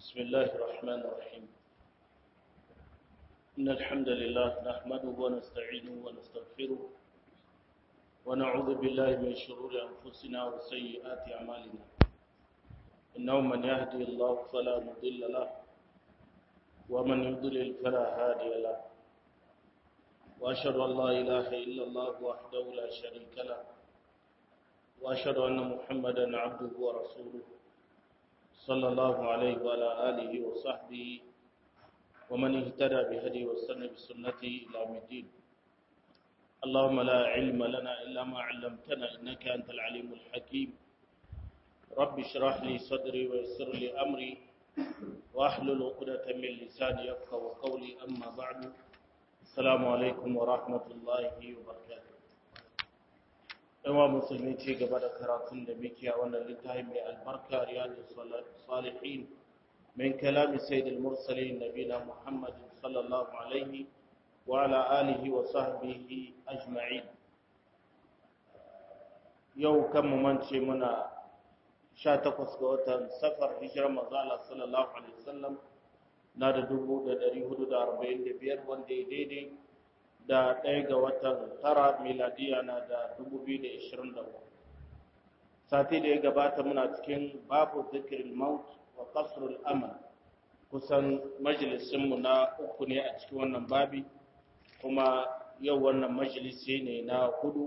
بسم الله الرحمن الرحيم إن الحمد لله نحمده ونستعينه ونستغفره ونعوذ بالله من شرور أنفسنا وسيئات أعمالنا إنه من يهدي الله فلا مضل له ومن يضلل فلا هادي له وأشهد أن لا إله إلا الله وحده لا شريك له وأشهد أن محمدا عبده ورسوله صلى الله عليه وعلى آله وصحبه ومن اهتدى بهدي واستنى بسنته إلى يوم الدين اللهم لا علم لنا إلا ما علمتنا إنك أنت العليم الحكيم رب اشرح لي صدري ويسر لي أمري واحلل عقدة من لساني يفقهوا قولي أما بعد السلام عليكم ورحمة الله وبركاته yawa musulmi ce gaba da karatun da muke a wannan littafi mai albarka riyadu salihin min kalami sayyidil mursalin nabina muhammad sallallahu alaihi wa ala alihi wa sahbihi ajma'in yau kan mu mance muna 18 ga watan safar hijirar manzo Allah sallallahu alaihi wasallam na da 1445 wanda ya daidai da ɗaya ga watan tara miladiya na da 2024 sati da ya gabata muna cikin babu zikirin maut wa kasrul amal kusan majalisinmu na uku ne a cikin wannan babi kuma yau wannan majalisi ne na hudu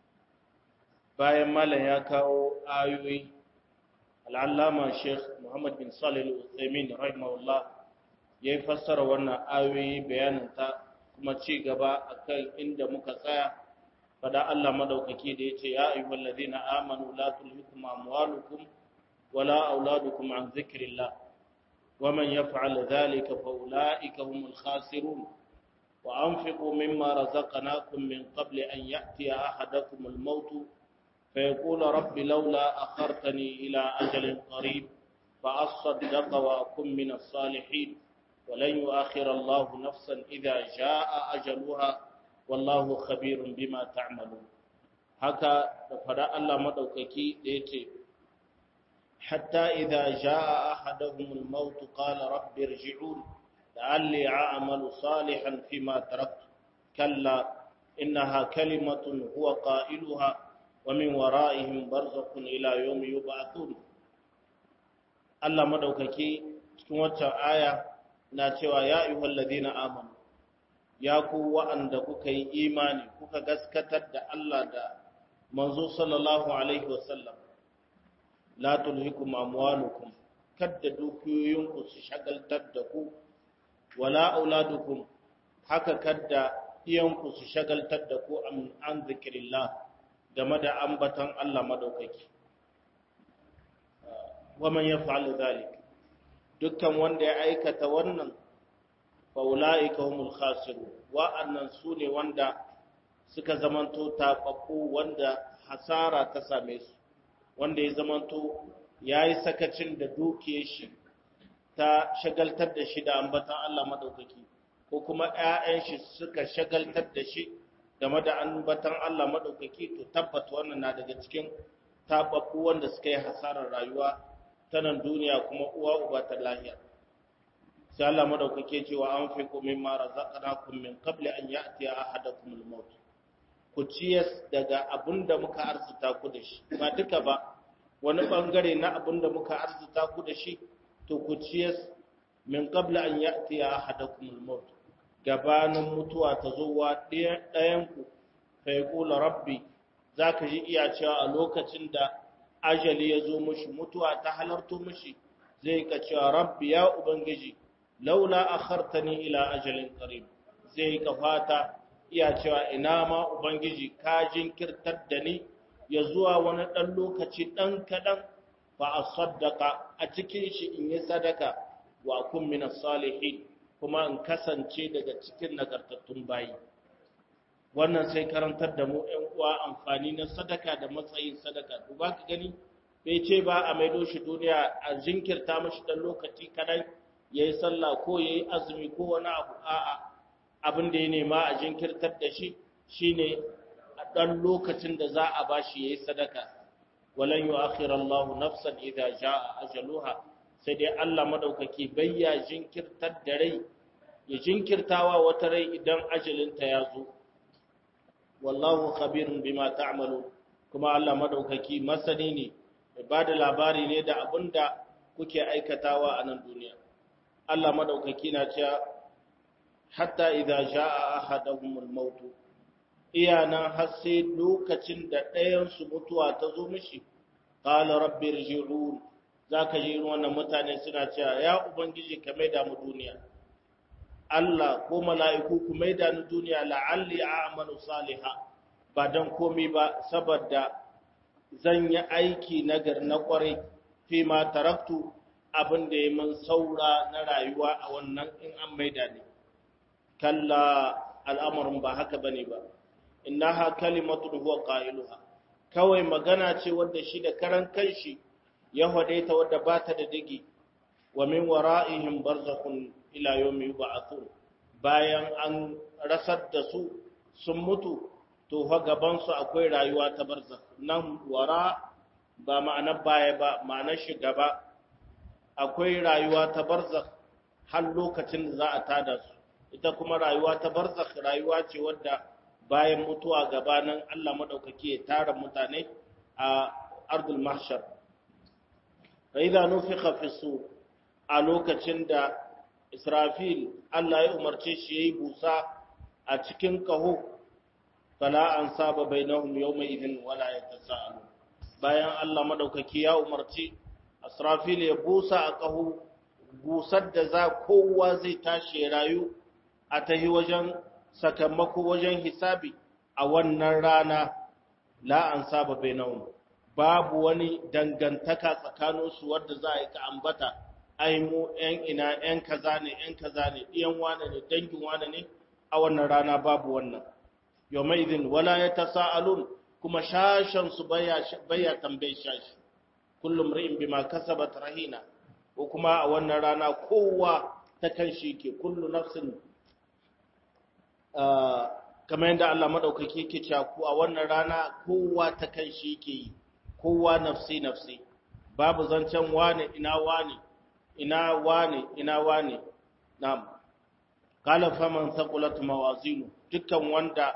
bayan malam ya kawo ayoyi al'allama sheikh muhammad bin salih al-uthaymin rahimahullah ya yi fassara wannan ayoyi bayanin ta kuma ci gaba akan inda muka tsaya fada Allah madaukaki da yace ya ayyuhal ladina amanu la tulhikum amwalukum wala auladukum an zikrillah waman yaf'al dhalika fa ulaika humul khasirun wa anfiqu mimma razaqnakum min qabli an ya'tiya ahadakum al-maut فيقول رب لولا أخرتني إلى أجل قريب فأصدق وأكن من الصالحين ولن يؤخر الله نفسا إذا جاء أجلها والله خبير بما تعملون haka da fada Allah madaukaki da yace hatta idza jaa ahaduhum al-maut qala rabbi irji'un la'alli a'malu salihan fima taraktu kalla innaha kalimatun huwa qailuha wa min wara'ihim barzakhun ila yawmi yub'athun Allah madaukaki cikin waccan aya na cewa ya ayyuhal ladina amanu ya ku wa'anda kuka yi imani kuka gaskatar da Allah da manzo sallallahu alaihi wasallam la tulhikum amwalukum kadda dukiyoyinku su shagaltar da ku wala auladukum haka kadda iyanku su shagaltar da ku an zikirillah game da ambatan Allah madaukaki wa man yaf'al dhalik dukkan wanda ya aikata wannan faula'ika humul khasiru wa'annan su ne wanda suka zamanto taɓaɓɓu wanda hasara ta same su wanda ya zamanto ya yi sakacin da dukiyar shi ta shagaltar da shi da ambatan Allah maɗaukaki ko kuma ‘ya'yan shi suka shagaltar da shi game da ambatan Allah maɗaukaki to tabbata wannan na daga cikin taɓaɓɓu wanda suka yi hasarar rayuwa ta nan duniya kuma uwa uba ta lahiya sai Allah madaukake cewa an fi ku mimma razaqnakum min qabli an ya'ti ahadakum al-maut ku ciyas daga abinda muka arzuta ku da shi ba duka ba wani bangare na abinda muka arzuta ku da shi to ku ciyas min qabli an ya'ti ahadakum al-maut gabanin mutuwa ta zo wa ɗayan ku fa yaqulu rabbi zaka ji iya cewa a lokacin da ajali ya zo mushi mutuwa ta halarto mushi zai ka cewa rabbi ya ubangiji laula akhartani ila ajalin qarib zai ka fata iya cewa ina ma ubangiji ka jinkirtar da ni ya zuwa wani dan lokaci dan kadan fa asaddaqa a cikin shi in yi sadaka wa kun min salihin kuma in kasance daga cikin nagartattun bayi wannan sai karantar da mu ‘yan uwa amfani na sadaka da matsayin sadaka. Duba ka gani, bai ce ba a maido shi duniya a jinkirta mashi ɗan lokaci kadai ya yi sallah ko ya yi azumi ko wani abu a'a abin da ya nema a jinkirtar da shi shi ne a ɗan lokacin da za a ba shi ya yi sadaka. Walan yi akhirar Allah nafsan idan ja a ajaluha sai dai Allah madaukaki bayya jinkirtar da rai ya jinkirtawa wata rai idan ajalinta ya zo wallahu khabirun bima ta'malu kuma Allah madaukaki masani ne mai bada labari ne da abinda kuke aikatawa a nan duniya Allah madaukaki na cewa hatta idza jaa ahaduhumul maut iyana har sai lokacin da ɗayan su mutuwa ta zo mishi qala rabbi irji'un zaka ji wannan mutane suna cewa ya ubangiji ka maida mu duniya Allah ko mala'iku ku maida ni duniya la'alli a'malu saliha ba dan komai ba saboda zan yi aiki nagar na kwarai fi ma taraktu abin da ya man saura na rayuwa a wannan in an maida ne kalla al'amarin ba haka bane ba innaha kalimatun huwa qailuha kawai magana ce wadda shi da karan kanshi ya hade ta wadda ba ta da digi wa min wara'ihim barzakhun ila yawmi yub'athun bayan an rasar da su sun mutu to fa gaban su akwai rayuwa ta barzakh nan wara ba ma'anar baya ba ma'anar shi gaba akwai rayuwa ta barzakh har lokacin da za a tada su ita kuma rayuwa ta barzakh rayuwa ce wadda bayan mutuwa gabanin Allah madaukaki ya tara mutane a ardul mahshar fa idza nufikha fi sur a lokacin da Israfil Allah ya umarce shi yayi busa a cikin kaho fala an saba bainahum yawma idhin wala yatasaalu bayan Allah madaukaki ya umarci Israfil ya busa a kaho busar da za kowa zai tashi rayu a tahi wajen sakamako wajen hisabi a wannan rana la an saba bainahum babu wani dangantaka tsakaninsu wadda za a yi ka ambata ai mu ‘yan ina ‘yan kaza ne ‘yan kaza ne ɗiyan wane ne dangin wane ne a wannan rana babu wannan yau mai izin wala ya ta sa'alun kuma shashensu baya tambayi shashi kullum ri'in bima kasabat rahina ko kuma a wannan rana kowa ta kan shi ke kullu nafsin kamar yadda Allah maɗaukaki ke caku a wannan rana kowa ta kan shi ke yi kowa nafsi nafsi babu zancen wane ina wane ina wane ina wane na'am qala faman thaqulat mawazinu dukkan wanda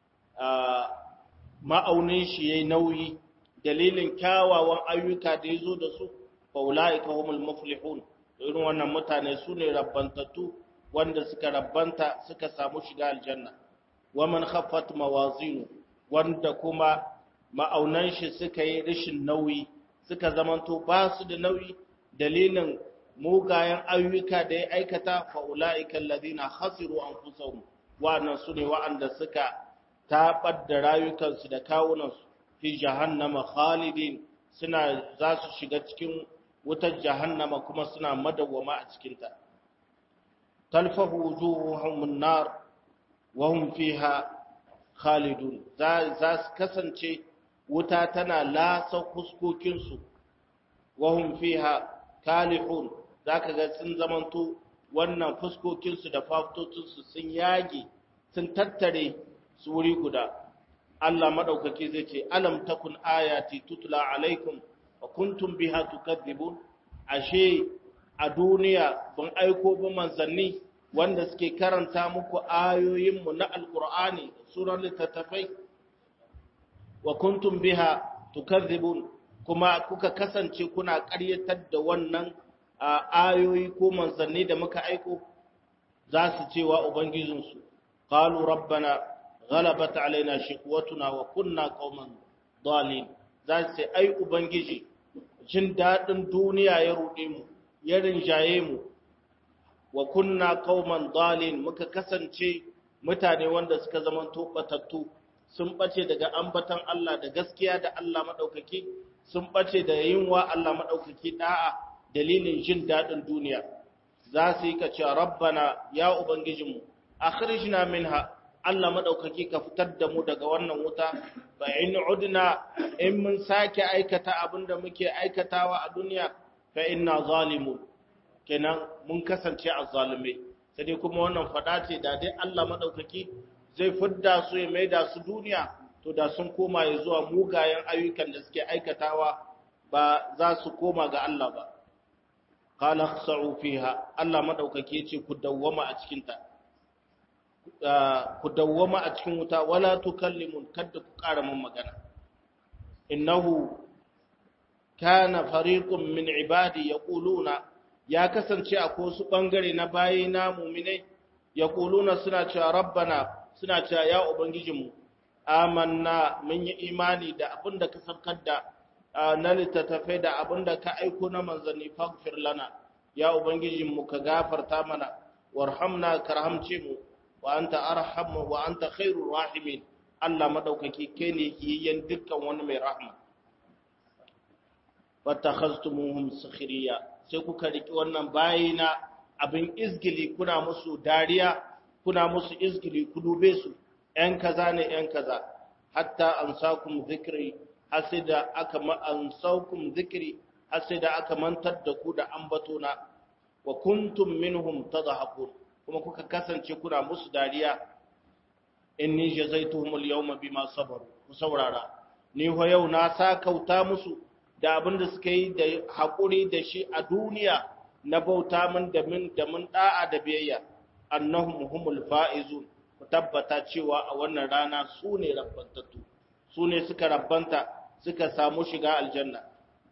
ma'aunin shi yayi nauyi dalilin kyawawan ayyuka da yazo da su fa ulaika humul muflihun irin wannan mutane sune rabbantattu wanda suka rabbanta suka samu shiga aljanna waman khaffat mawazinu wanda kuma ma'aunan shi suka yi rishin nauyi suka zamanto ba su da nauyi dalilin mugayen ayyuka da ya aikata fa'ula'ika alladhina khasiru anfusahum wa'annan sune wa'anda suka tabar da rayukansu da kawunansu fi jahannama khalidin suna za su shiga cikin wutar jahannama kuma suna madawwama a cikin ta talfahu wujuhuhum an-nar wa hum fiha khalidun za su kasance wuta tana lasa fuskokinsu wa hum fiha kalihun za ka ga sun zamanto wannan fuskokinsu da faftocinsu sun yage sun tattare su wuri guda Allah maɗaukaki zai ce alam takun ayati tutula alaikum wa kuntum biha tukadzibun ashe a duniya ban aiko ba manzanni wanda suke karanta muku ayoyinmu na alkur'ani sunan littattafai wa kuntum biha tukadzibun kuma kuka kasance kuna ƙaryatar da wannan ayoyi ko manzanni da muka aiko za su ce wa ubangijinsu qalu rabbana ghalabat alaina shiqwatuna wa kunna qauman dalin za su ce ai ubangiji jin dadin duniya ya rude mu ya rinjaye mu wa kunna qauman dalin muka kasance mutane wanda suka zama tobatattu sun bace daga ambatan Allah da gaskiya da Allah madaukaki sun bace da yin wa Allah madaukaki da'a dalilin jin daɗin duniya za su yi kace rabbana ya ubangijinmu akhrijna minha Allah madaukaki ka fitar da mu daga wannan wuta fa in udna in mun sake aikata abinda muke aikatawa a duniya fa inna zalimun kenan mun kasance azzalume sai dai kuma wannan fada ce da dai Allah madaukaki zai fidda su ya maida su duniya to da sun koma ya zuwa mugayen ayyukan da suke aikatawa ba za su koma ga Allah ba qala khsa'u fiha Allah madaukake yace ku dawwama a cikin ta ku dawwama a cikin wuta wala tukallimun kada ku ƙara mun magana innahu kana fariqun min ibadi yaquluna ya kasance akwai wasu bangare na bayina mu'minai yaquluna suna cewa rabbana suna cewa ya ubangijinmu amanna mun yi imani da abinda ka saukar da na littattafai da abinda ka aiko na manzanni faghfir lana ya ubangijinmu ka gafarta mana warhamna karhamce mu wa anta arhamu wa anta khairur rahimin Allah madaukaki kai ne kiyayyen dukkan wani mai rahma fatakhaztumuhum sakhiriya sai kuka riki wannan bayina abin izgili kuna musu dariya kuna musu izgili ku dube su ‘yan kaza ne ‘yan kaza, hatta an sakum zikiri, hasida aka an saukum zikiri, hasida aka mantar da ku da ambatona, wa kuntum minhum tadhakun kuma kuka kasance kuna musu dariya, inni jazaituhum al-yawma bima sabaru, ku saurara, ni ho yau na sakauta musu da abin da suka yi da haƙuri da shi a duniya na bauta min da min da mun da'a da biyayya, annahum humul fa'izun. ku tabbata cewa a wannan rana su ne rabbantattu su ne suka rabbanta suka samu shiga aljanna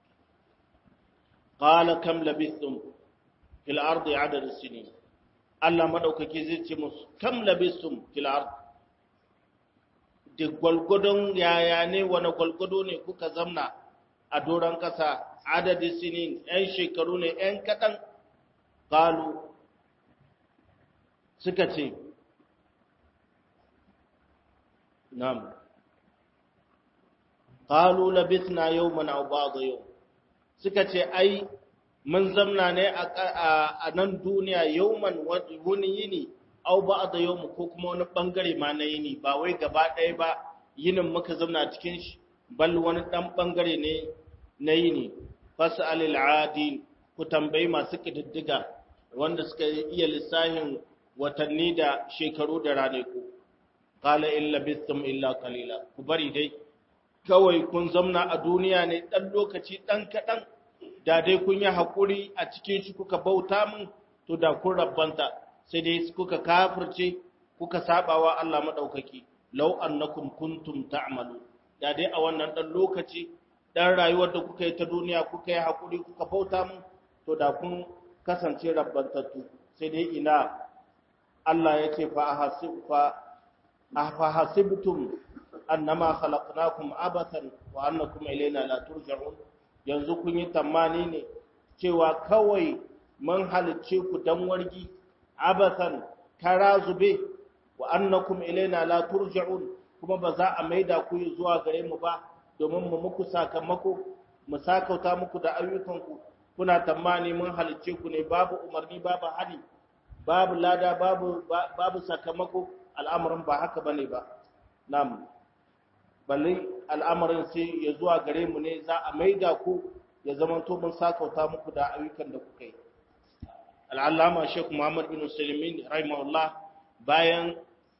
qala kam labithum fil ardi adad sinin Allah madaukake zai ce musu kam labithum fil ardi da gwalgwadon yaya ne wani gwalgwado ne kuka zamna a doron kasa adadi sinin yan shekaru ne yan kaɗan qalu suka ce نعم قالوا لبثنا يوما او بعض يوم suka ce ai mun zamna ne a nan duniya yauman wani yini au ba da yau ko kuma wani bangare ma na yini ba wai gaba ɗaya ba yinin muka zamna cikin shi bal wani ɗan bangare ne na yini fas'alil adin ku tambayi masu kididdiga wanda suka iya lissahin watanni da shekaru da ranaku qala in labistum illa qalila ku bari dai kawai kun zamna a duniya ne dan lokaci dan kadan da dai kun yi hakuri a cikin shi kuka bauta min to da kun rabbanta sai dai kuka kafirce kuka sabawa Allah madaukaki law annakum kuntum ta'malu da dai a wannan dan lokaci dan rayuwar da kuka yi ta duniya kuka yi hakuri kuka bauta min to da kun kasance rabbantattu sai dai ina Allah ya ce fa ahasib fa afahasibtum annama khalaqnakum abathan wa annakum ilayna la turja'un yanzu kun yi tamani ne cewa kawai mun halicce ku dan wargi abathan kara zube wa annakum ilayna la turja'un kuma ba za a maida ku zuwa gare mu ba domin mu muku sakamako mu sakauta muku da ayyukanku kuna tamani mun halicce ku ne babu umarni babu hali babu lada babu babu sakamako al'amarin ba haka bane ba nam balle al'amarin sai ya zuwa gare mu ne za a maida ku ya zamanto mun sakauta muku da ayyukan da kuka yi al'allama Sheikh Muhammad bin Sulaimin rahimahullah bayan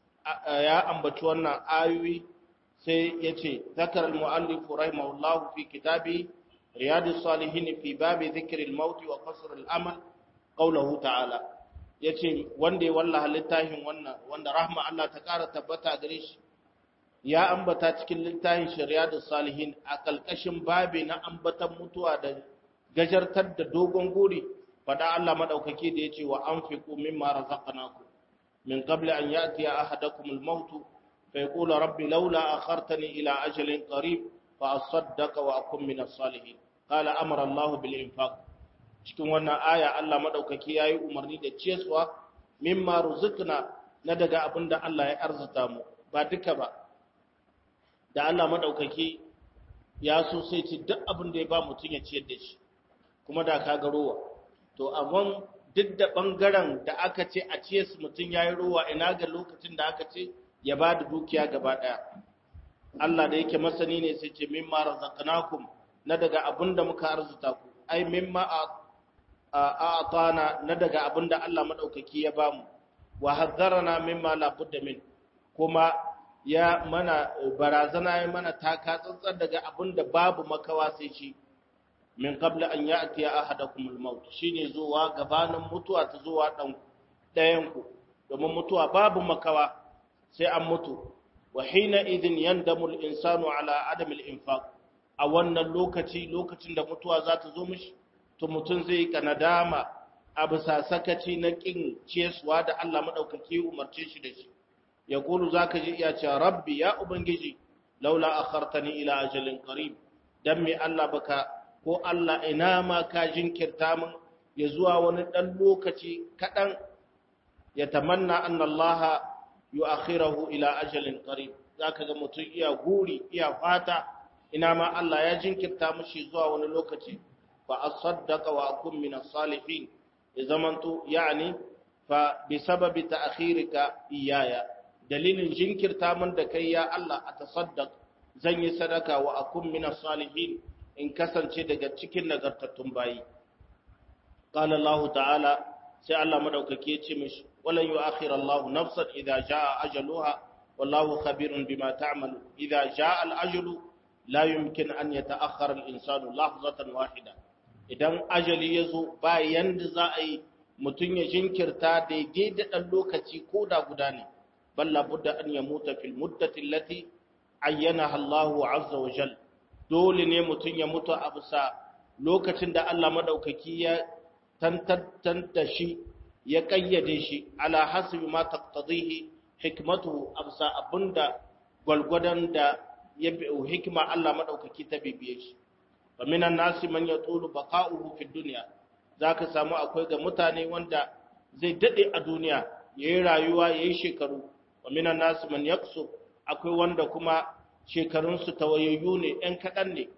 ya ambaci wannan ayoyi sai ya ce zakar al-mu'allif rahimahullah fi kitabi riyadus salihin fi babi dhikr al-maut wa qasr al-amal qawluhu ta'ala yace wanda ya wallaha littafin wannan wanda rahma Allah ta kara tabbata gare shi ya ambata cikin littafin riyadus salihin a kalkashin babi na ambatan mutuwa da gajartar da dogon guri fada Allah madaukake da yace wa anfiqu mimma razaqnakum min qabli an ya'tiya ahadakum al-maut fa yaqulu rabbi laula akhartani ila ajalin qarib fa asaddaqa wa akun min as-salihin qala amara Allah bil infaq cikin wannan aya Allah madaukake yayi umarni da ciyaswa mimma ruzqna na daga abinda Allah ya arzuta mu ba duka ba da Allah madaukake ya so sai ci duk abin da ya ba mutum ya ciyar da shi kuma da ka ga rowa to amma duk da ɓangaren da aka ce a ciye su mutum ya yi ruwa ina ga lokacin da aka ce ya ba da dukiya gaba ɗaya Allah da yake masani ne sai ce mimma razaqnakum na daga abin da muka arzuta ku ai mimma a atana na daga abin da Allah madaukaki ya bamu wa hazzarana mimma la budda min kuma ya mana barazana ya mana taka tsantsar daga abin da babu makawa sai shi min qabla an ya'ti ahadakum al-maut shine zuwa gabanin mutuwa ta zuwa dan dayan ku domin mutuwa babu makawa sai an mutu wa hina idhin yandamu al-insanu ala adam al-infaq a wannan lokaci lokacin da mutuwa za ta zo mishi to mutum zai ka nadama a bisa sakaci na kin ciyaswa da Allah madaukaki umarce shi da shi ya kulu zaka ji iya cewa rabbi ya ubangiji laula akhartani ila ajalin qarib dan me Allah baka ko Allah ina ma ka jinkirta min ya zuwa wani dan lokaci kadan ya tamanna anna Allah yu'akhirahu ila ajalin qarib zaka ga mutum iya guri iya fata ina ma Allah ya jinkirta mishi zuwa wani lokaci fa asaddaqa wa akun min as-salihin ya zamanto yani fa bi sababi ta'khirika iyaya dalilin jinkirta min da kai ya Allah a tasaddaq zan yi sadaka wa akun min as-salihin in kasance daga cikin nagartattun bayi qala Allah ta'ala sai Allah madaukake ya ce mishi walan yu'akhir Allah nafsan idza jaa ajaluha wallahu khabirun bima ta'malu idza jaa al-ajalu la yumkin an yata'akhkhara al-insanu lahzatan wahida idan ajali yazo ba yanda za a yi mutun ya jinkirta daidai da dan lokaci ko da guda ne balla budda an yamuta fil muddati allati ayyanaha Allahu azza wa jal dole ne mutun ya mutu a bisa lokacin da Allah madaukaki ya tantanta shi ya kayyade shi ala hasbi ma taqtadihi hikmatuhu absa abunda gwalgwadon da ya bi hikma Allah madaukaki ta bibiye shi wa minan nasi man yatulu baqa'uhu fi dunya zaka samu akwai ga mutane wanda zai dade a duniya yayi rayuwa yayi shekaru wa minan nasi man yaksu akwai wanda kuma shekarun su tawayayyu ne ɗan kaɗan ne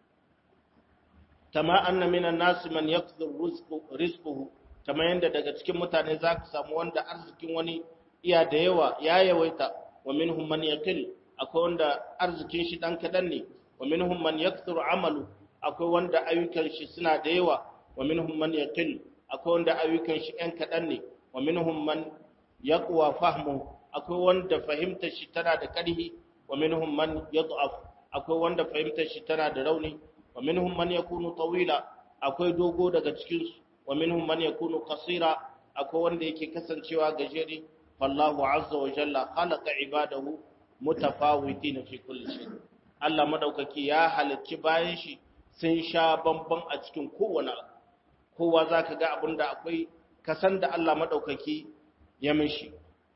kama anna minan nasi man yaksu rizquhu kama yanda daga cikin mutane zaka samu wanda arzikin wani iya da yawa ya yawaita wa minhum man yaqil akwai wanda arzikin shi dan kadan ne wa minhum man yakthuru amalu akwai wanda ayyukan shi suna da yawa wa minhum man yaqil akwai wanda ayyukan shi ɗan kadan ne wa minhum man yaqwa fahmu akwai wanda fahimtar shi tana da ƙarfi wa minhum man yad'af akwai wanda fahimtar shi tana da rauni wa minhum man yakunu tawila akwai dogo daga cikin su wa minhum man yakunu qasira akwai wanda yake kasancewa gajere fallahu azza wa jalla khalaqa ibadahu mutafawitin fi kulli shay Allah madaukaki ya halicci bayan shi sun sha bamban a cikin kowane kowa zaka ga abinda akwai kasan da Allah madaukaki ya mishi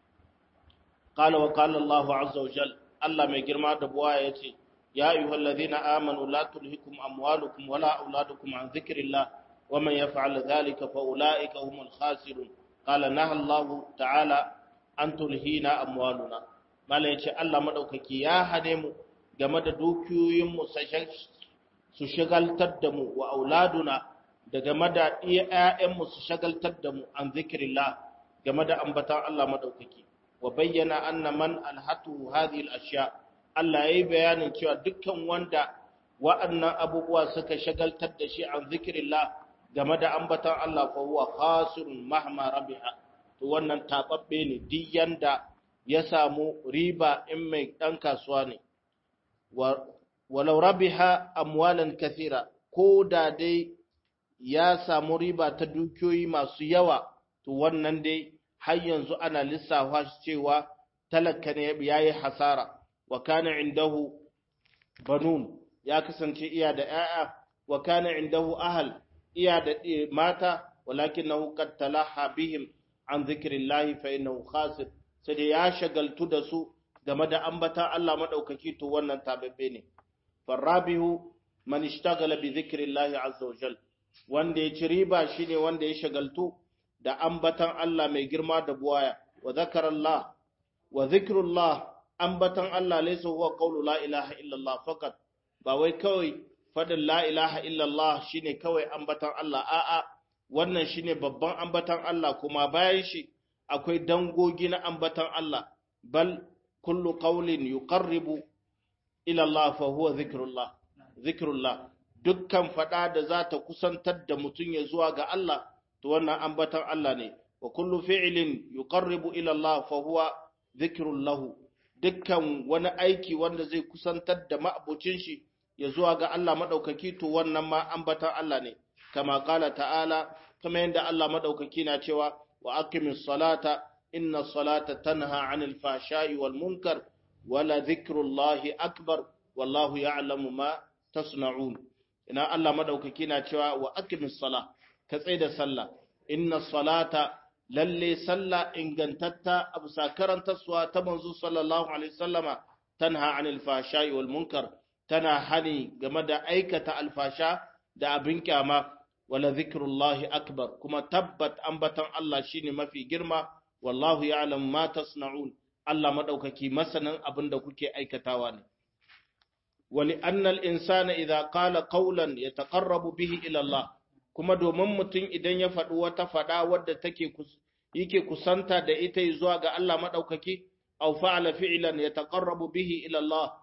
qala wa qala Allah azza wa jalla Allah mai girma da buwa yace ya ayyuhallazina amanu la tulhikum amwalukum wala auladukum an dhikrillah ومن يفعل ذلك فأولئك هم الخاسرون قال نهى الله تعالى أن تلهينا أموالنا mala ya ce Allah maɗaukaki ya hane mu game da dukiyoyinmu su shagaltar da mu wa auladuna da game da ‘ya'yanmu su shagaltar da mu an zikirillah game da ambatan Allah maɗaukaki wa bayyana anna man alhatu hadhihi al-ashya Allah yayi bayanin cewa dukkan wanda wa'annan abubuwa suka shagaltar da shi an zikirillah game da ambatan Allah fa huwa khasirun mahma rabiha to wannan tababbe ne duk yanda ya samu riba in mai dan kasuwa ne walau rabiha amwalan kathira ko da dai ya samu riba ta dukiyoyi masu yawa to wannan dai har yanzu ana lissafa cewa talaka ne yayi hasara wa kana indahu banun ya kasance iya da 'ya'ya wa kana indahu ahal iya da mata walakinahu qad talaha bihim an zikrillahi fa innahu khasir sai da ya shagaltu da su game da ambatan Allah madaukaki to wannan tababbe ne farabihu man ishtaghala bi zikrillahi azza wa jal wanda ya ci riba shine wanda ya shagaltu da ambatan Allah mai girma da buwaya wa zakarallah wa zikrullah ambatan Allah laysa huwa qawlu la ilaha illallah faqat ba wai kawai fadin la ilaha illallah shine kawai ambatan Allah a'a wannan shine babban ambatan Allah kuma bayan shi akwai dangogi na ambatan Allah bal kullu qawlin yuqarribu ila Allah fa huwa zikrullah zikrullah dukkan fada da za ta kusantar da mutum ya zuwa ga Allah to wannan ambatan Allah ne wa kullu fi'lin yuqarribu ila Allah fa huwa zikrullahu dukkan wani aiki wanda zai kusantar da ma'abucin shi ya zuwa ga Allah madaukaki to wannan ma ambatan Allah ne kama qala ta'ala kama yanda Allah madaukaki na cewa wa aqimis salata inna salata tanha 'anil fahsha'i wal munkar wala dhikrullahi akbar wallahu ya'lamu ma tasna'un ina Allah madaukaki na cewa wa aqimis sala ka tsai da sallah inna salata lalle sallah ingantatta abu sakarantarsuwa ta manzo sallallahu alaihi wasallama tanha anil fahsha'i wal munkar tana hani game da aikata alfasha da abin kyama wala zikrullahi akbar kuma tabbat ambatan Allah shine mafi girma wallahu ya'lamu ma tasna'un Allah madaukaki masanin abin da kuke aikatawa ne wali annal insana idza qala qawlan yataqarrabu bihi ila Allah kuma domin mutum idan ya faɗi wata faɗa wadda take yake kusanta da ita zuwa ga Allah madaukaki aw fa'ala fi'lan yataqarrabu bihi ila Allah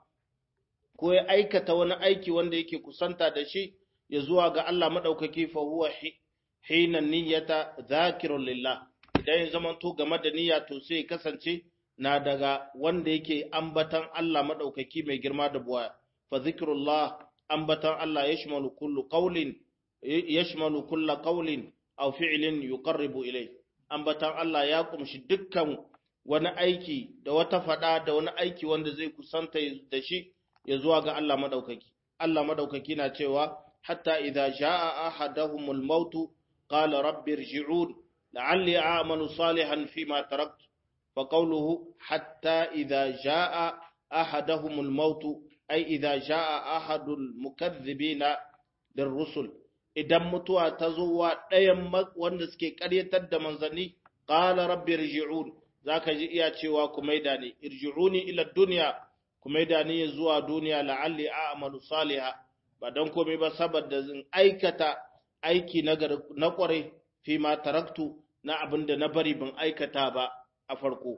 ko ya aikata wani aiki wanda yake kusanta da shi ya zuwa ga Allah madaukaki fa huwa hina niyyata dhakirun lillah idan ya zama to game da niyya to sai kasance na daga wanda yake ambatan Allah madaukaki mai girma da buwaya fa zikrullah ambatan Allah yashmalu kullu qawlin yashmalu kullu qawlin aw fi'lin yuqarribu ilay ambatan Allah ya kumshi dukkan wani aiki da wata fada da wani aiki wanda zai kusanta da shi ya zuwa ga Allah madaukaki Allah madaukaki na cewa hatta idza jaa ahaduhumul maut qala rabbi irji'un la'alli a'malu salihan fima taraktu fa qawluhu hatta idza jaa ahaduhumul maut ay idza jaa ahadul mukaththibina lirrusul idan mutuwa ta zo wa ɗayan wanda suke ƙaryatar da manzanni qala rabbi irji'un zaka ji iya cewa ku maida ni irji'uni ila dunya ku maida ni zuwa duniya la'alli a'malu saliha ba dan komai ba saboda zan aikata aiki na na kware fi ma taraktu na abinda na bari ban aikata ba a farko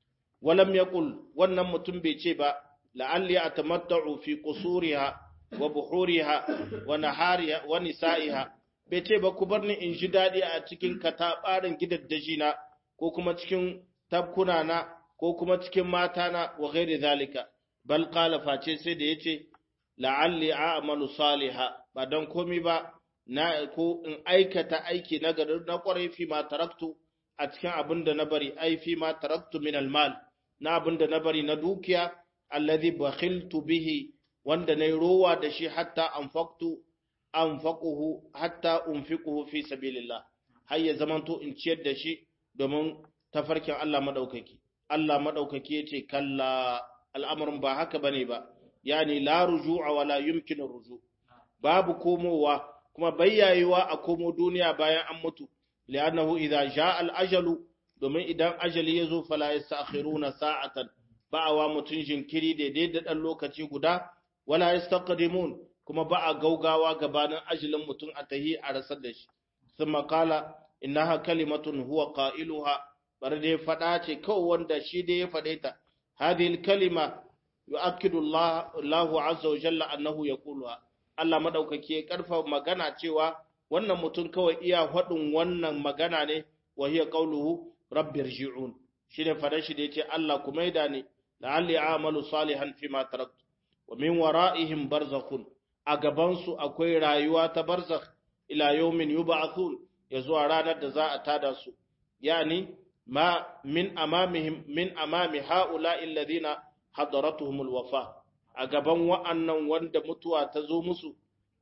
walam yaqul wannan mutum bai ce ba la'alli atamatta'u fi qusuriha wa buhuriha wa nahariha wa nisa'iha bai ce ba ku bar ni in ji dadi a cikin katabarin gidaddaji na ko kuma cikin tabkuna na ko kuma cikin mata na wa ghairi zalika bal qala face sai da yace la'alli a'malu saliha ba dan komi ba na ko in aikata aiki na gari na kwarai fi ma taraktu a cikin abin da na bari ai fi ma taraktu min almal na abin da na bari na dukiya alladhi bakhiltu bihi wanda nayi rowa da shi hatta anfaqtu anfaquhu hatta unfiquhu fi sabilillah har ya zamanto in ciyar da shi domin tafarkin Allah madaukaki Allah madaukaki yace kalla al'amarin ba haka bane ba yani la ruju'a wala yumkinu ruju babu komowa kuma bayyayewa a komo duniya bayan an mutu li'annahu idza jaa al-ajalu domin idan ajali yazo fala yastakhiruna sa'atan ba'awa mutun jinkiri daidai da dan lokaci guda wala yastaqdimun kuma ba a gaugawa gabanin ajalin mutun a tahi a rasar da shi thumma qala innaha kalimatun huwa qailuha bar dai fada ce kawai wanda shi dai ya fade ta hadhihi al-kalima yu'akkidu Allah Allahu azza wa jalla annahu yaquluha Allah madaukaki ya karfa magana cewa wannan mutum kawai iya faɗin wannan magana ne wa hiya qawluhu rabbi irji'un shine fadan shi da yace Allah ku maida ni la'alli a'malu salihan fima taraktu wa min wara'ihim barzakhun a gaban su akwai rayuwa ta barzakh ila yawmin yub'athun ya zuwa ranar da za a tada su yani ma min amamihim min amami ha'ula'i alladhina hadaratuhumul wafa a gaban wa'annan wanda mutuwa ta zo musu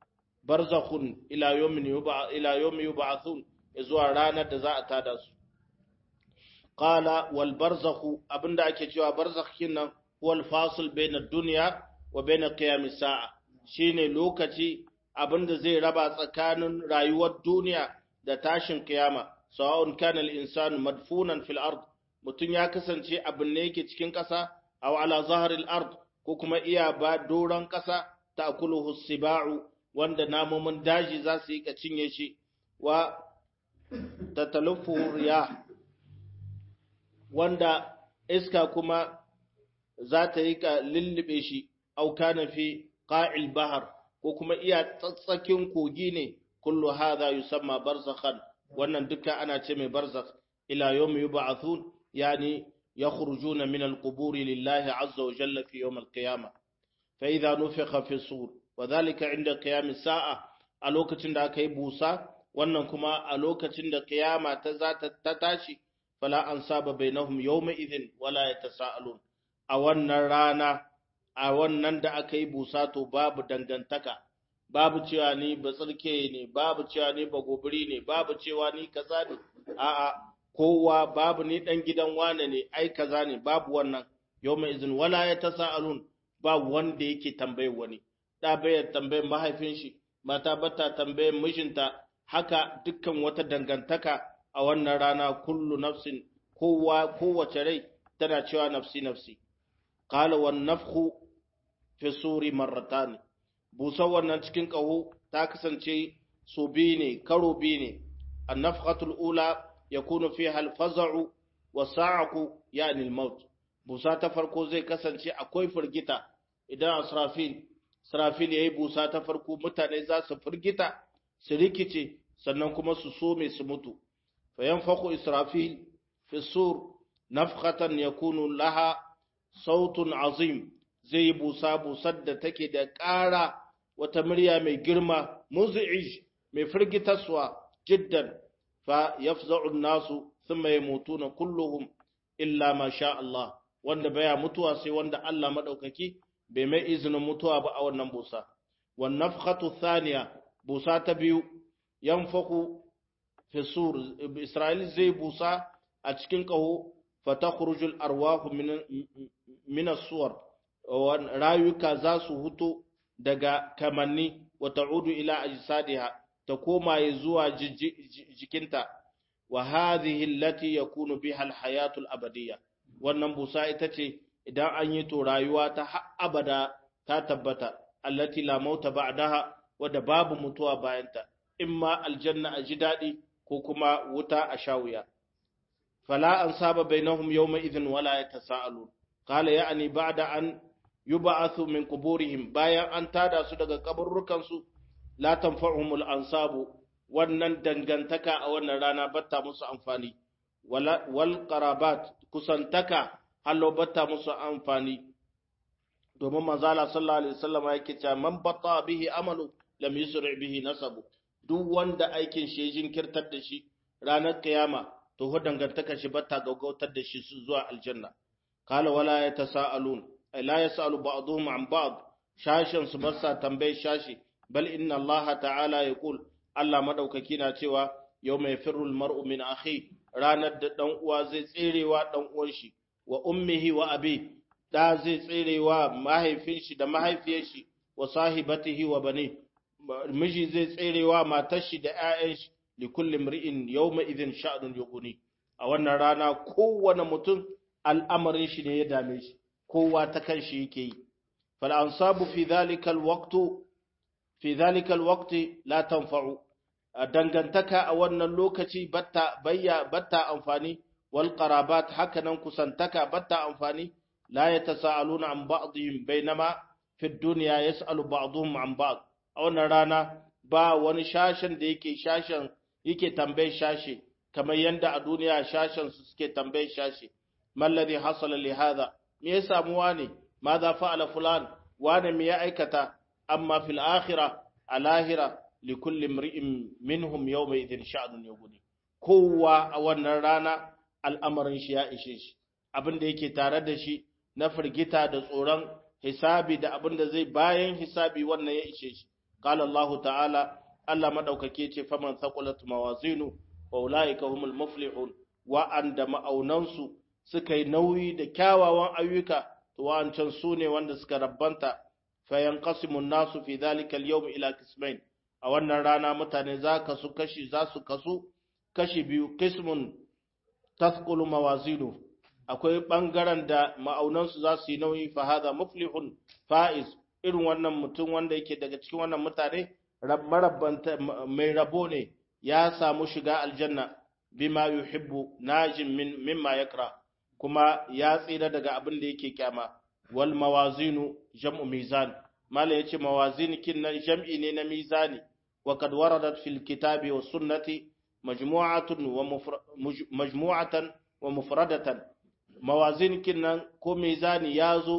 barzakhun ila yawmin yub'a ila yawmi yub'athun zuwa ranar da za a tada su qala wal barzakhu abinda ake cewa barzakh kinan wal fasil baina dunya wa baina qiyamis sa'a shine lokaci abinda zai raba tsakanin rayuwar duniya da tashin kiyama sawa'un kana al insanu madfunan fil ard mutun ya kasance abin ne yake cikin ƙasa aw ala zahril ard ko kuma iya ba doron ƙasa ta'kuluhu siba'u wanda namomin daji za su yi ka cinye shi wa tatalufu riya wanda iska kuma za ta yi ka lullube shi aw kana fi qa'il bahar ko kuma iya tsatsakin kogi ne kullu hadha yusamma barzakhan wannan duka ana ce mai barzakh ila yawmi yub'athun yani يخرجون من القبور لله عز وجل في يوم القيامة فإذا نفخ في الصور wa zalika inda qiyamis sa'a a lokacin da aka yi busa wannan kuma a lokacin da kiyama ta za ta tashi fala an saba bainahum yawma idhin wala yatasaalun a wannan rana a wannan da aka yi busa to babu dangantaka babu cewa ni ba tsirke ne babu cewa ni ba gobiri ne babu cewa ni kaza ne a'a kowa babu ni dan gidan wane ne ai kaza ne babu wannan yawma idhin wala yatasaalun ba wanda yake tambayar wani da bayar tambayar mahaifin shi mata bata tambayar mijinta haka dukkan wata dangantaka a wannan rana kullu nafsin kowa kowace rai tana cewa nafsi nafsi qala wan nafkhu fi suri marratan busa wannan cikin kaho ta kasance su bi ne karo bi ne an-nafkhatul ula yakunu fiha al-faz'u wa sa'qu yani al-maut busa ta farko zai kasance akwai firgita idan asrafil Israfil ya yi busa ta farko mutane za su firgita, su rikice, sannan kuma su some su mutu. Fayan fako Israfil fi sur nafkhatan ya kunu laha sautun azim zai yi busa busar da take da ƙara wata murya mai girma, muzi'ij mai firgitaswa jiddan fa yafza'un nasu sun mai mutu na kulluhum illa ma sha Allah, wanda baya mutuwa sai wanda Allah maɗaukaki bai mai izinin mutuwa ba a wannan busa wan nafkhatu thaniya busa ta biyu yanfaku fi sur isra'il zai busa a cikin kaho fatakhruju arwahu min min as-suwar rayuka za su huto daga kamanni wa ta'udu ila ajsadiha ta koma zuwa jikinta wa hadhihi allati yakunu biha al-hayatu al-abadiyya wannan busa ita ce idan an yi to rayuwa ta har abada ta tabbata allati la mauta ba'daha wadda babu mutuwa bayanta imma aljanna a ji daɗi ko kuma wuta a shawuya fala an saba bainahum yawma idhin wala yatasaalun qala ya'ni ba'da an yub'athu min quburihim bayan an tada su daga kaburrukan su la tanfa'uhumul ansabu wannan dangantaka a wannan rana batta musu amfani wal qarabat kusantaka hallo batta musu amfani domin manzala sallallahu alaihi wasallam yake cewa man batta bihi amalu lam yusri bihi nasabu duk wanda aikin shi ya jinkirtar da shi ranar kiyama to ho dangantaka shi batta gaugautar da shi zuwa aljanna kala wala yatasaalun ay la yasalu ba'dhum an ba'd shashin su basa tambaye shashi bal inna allaha ta'ala yaqul Allah madaukaki na cewa yawma yafirru al-mar'u min akhi ranar da dan uwa zai tserewa dan uwan shi wa ummihi wa abi da zai tserewa mahaifin shi da mahaifiyar shi wa sahibatihi wa bani miji zai tserewa matar shi da ƴaƴan shi li kulli mri'in yawma idhin sha'nun yughni a wannan rana kowane mutum al'amarin shi ne ya dame shi kowa ta kan shi yake yi fal ansabu fi dhalika alwaqtu fi dhalika alwaqti la tanfa'u dangantaka a wannan lokaci batta bayya batta amfani wal qarabat hakanan kusantaka batta amfani la yatasaaluna an ba'dihim bainama fi dunya yas'alu ba'dhum an ba'd a wannan rana ba wani shashin da yake shashin yake tambayar shashi kamar yanda a duniya shashin su suke tambayar shashi malladhi hasala li hadha me ya samu wane ma za fa'ala fulan wane me ya aikata amma fil akhirah a lahira li kulli imri'in minhum yawma idhin sha'nun yughni kowa a wannan rana al'amarin shi ya ishe shi abin da yake tare da shi na firgita da tsoron hisabi da abin da zai bayan hisabi wannan ya ishe shi qala Allah ta'ala Allah madaukake ce faman thaqulat mawazinu wa ulaika humul muflihun wa anda ma'aunansu suka yi nauyi da kyawawan ayyuka to wa'ancan su ne wanda suka rabbanta fayan qasimun nasu fi dhalika al-yawm ila qismain a wannan rana mutane za ka su kashi za su kasu kashi biyu qismun tasqulu mawazinu akwai bangaren da ma'aunansu za su yi nauyi fa hadha muflihun faiz irin wannan mutum wanda yake daga cikin wannan mutane marabbanta mai rabo ne ya samu shiga aljanna bima yuhibbu najin min mimma yakra kuma ya tsira daga abin da yake kyama wal mawazinu jam'u mizan mala yace mawazin kin nan jam'i ne na mizani wa kad waradat fil kitabi was sunnati majmu'atun wa majmu'atan wa mufradatan mawazin kin nan ko mizani yazo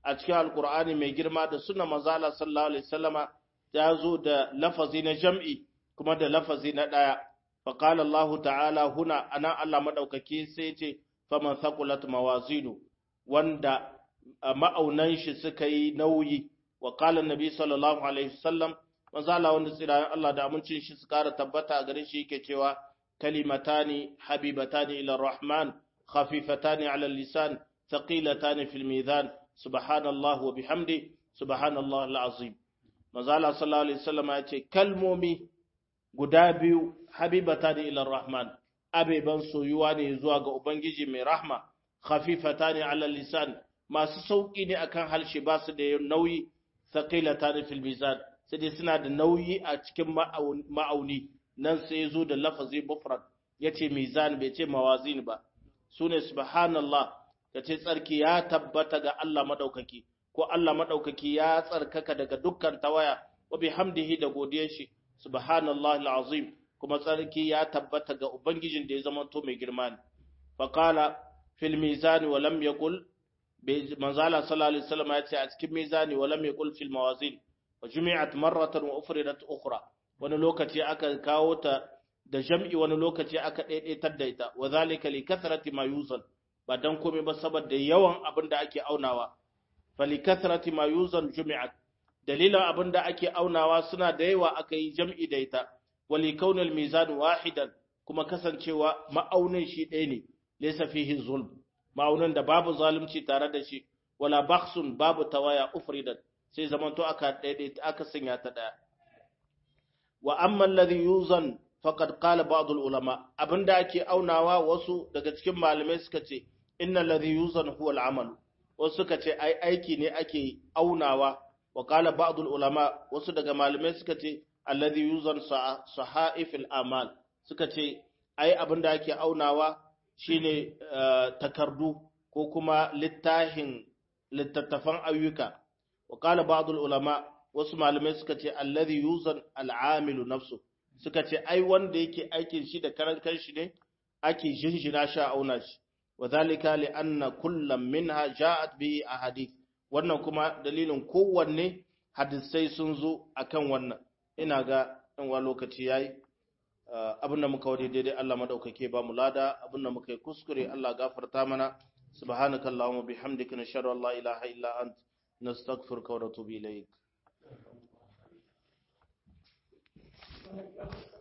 a cikin alkur'ani mai girma da sunna manzo Allah sallallahu alaihi wasallama ya zo da lafazi na jam'i kuma da lafazi na daya fa qala Allah ta'ala huna ana Allah madaukaki sai ce faman thaqulat mawazinu wanda ma'aunan shi suka yi nauyi wa qala annabi sallallahu alaihi wasallam manzo Allah wanda tsirayen Allah da amincin shi su kara tabbata a gare shi yake cewa kalimatani habibatani ila rahman khafifatani ala lisan thaqilatani fil mizan subhanallah wa bihamdi subhanallah alazim manzo Allah sallallahu alaihi wasallam ya ce kalmomi guda biyu habibatani ila rahman abeban soyuwa ne zuwa ga ubangiji mai rahma khafifatani ala lisan masu sauki ne akan halshe ba su da nauyi thaqilatani fil mizan sai dai suna da nauyi a cikin ma'auni nan sai zo da lafazi mufrad yace mizan bai ce mawazin ba sune subhanallah kace tsarki ya tabbata ga Allah madaukaki ko Allah madaukaki ya tsarkaka daga dukkan tawaya wa bihamdihi da godiyar shi subhanallahi alazim kuma tsarki ya tabbata ga ubangijin da ya zama to mai girma ne faqala fil mizan wa lam yaqul manzala sallallahu alaihi wasallam ya ce a cikin mizani wa lam yaqul fil mawazin wa jumi'at marratan wa ufridat ukhra wani lokaci aka kawo ta da jam'i wani lokaci aka daidaitar da ita wa zalika li kathrati ma yuzan ba dan komai ba saboda yawan abin da ake aunawa fa li kathrati ma yuzan jumi'at dalilan abin da ake aunawa suna da yawa aka yi jam'i da ita wa li kaunil mizan wahidan kuma kasancewa ma'aunin shi ɗaya ne laysa fihi zulm ma'aunin da babu zalunci tare da shi wala bakhsun babu tawaya ufridat sai zamanto aka daidaita aka sanya ta daya wa amma alladhi yuzan faqad qala ba'd ulama abinda ake aunawa wasu daga cikin malamai suka ce inna alladhi yuzan huwa al-amal wasu suka ce ai aiki ne ake aunawa wa qala ba'd ulama wasu daga malamai suka ce alladhi yuzan sahaif al-amal suka ce ai abinda ake aunawa shine takardu ko kuma littahin littattafan ayyuka وقال بعض العلماء wasu malamai suka ce alladhi yuzan al'amilu nafsu suka ce ai wanda yake aikin shi da karan kanshi ne ake jinjina sha auna shi wadhalika li anna kullam minha ja'at bihi ahadith wannan kuma dalilin kowanne hadisai sun zo akan wannan ina ga in wa lokaci yayi abin da muka wadi daidai Allah madaukake ba mu lada abin da muka yi kuskure Allah gafarta mana subhanakallahumma bihamdika nashhadu an la ilaha illa anta نستغفرك ونتوب إليك